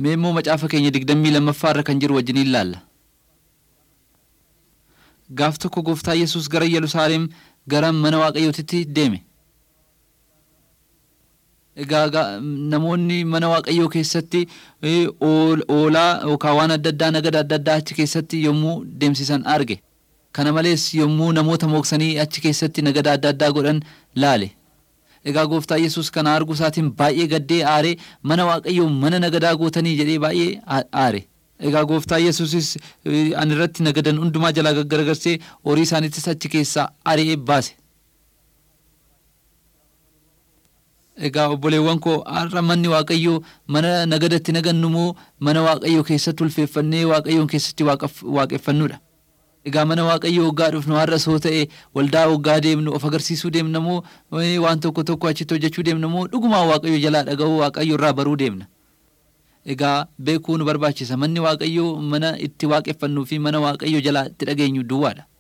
Mee immoo macaafa keenya digdammii lammaffaa irra kan jiru wajjin ilaalla. Gaaf tokko gooftaa Yesuus gara Yerusaalem gara mana Waaqayyootitti deeme. Egaa namoonni mana Waaqayyoo keessatti oolaa yookaan waan adda addaa nagada adda addaa achi keessatti yommuu deemsisan arge. Kana malees yommuu namoota mooksanii achi keessatti nagada adda addaa godhan laale. Egaa gooftaa Yesuus kana arguu isaatiin baay'ee gaddee aaree mana Waaqayyoo mana nagadaa gootanii jedhee baay'ee aare. Egaa gooftaa Yesuusis ani irratti nagadan hundumaa jalaa gaggaragarsee horii isaaniittis achi keessaa ari'ee baase. Egaa obboleewwan koo har'a manni Waaqayyoo mana nagadatti nagannu moo mana Waaqayyoo keessatti ulfeeffannee Waaqayyoon keessatti waaqeffannudha. Egaa mana Waaqayyoo waggaa dhufnu har'as hoo ta'e waldaa waggaa deemnu of agarsiisuu deemna moo waan tokko tokko achitti hojjechuu deemna moo dhugumaan Waaqayyoo jalaa dhaga'uu Waaqayyoo irraa baruu deemna. Egaa beekuu nu barbaachisa manni Waaqayyoo mana itti waaqeffannuu fi mana Waaqayyoo jalaa itti dhageenyu duwwaadha.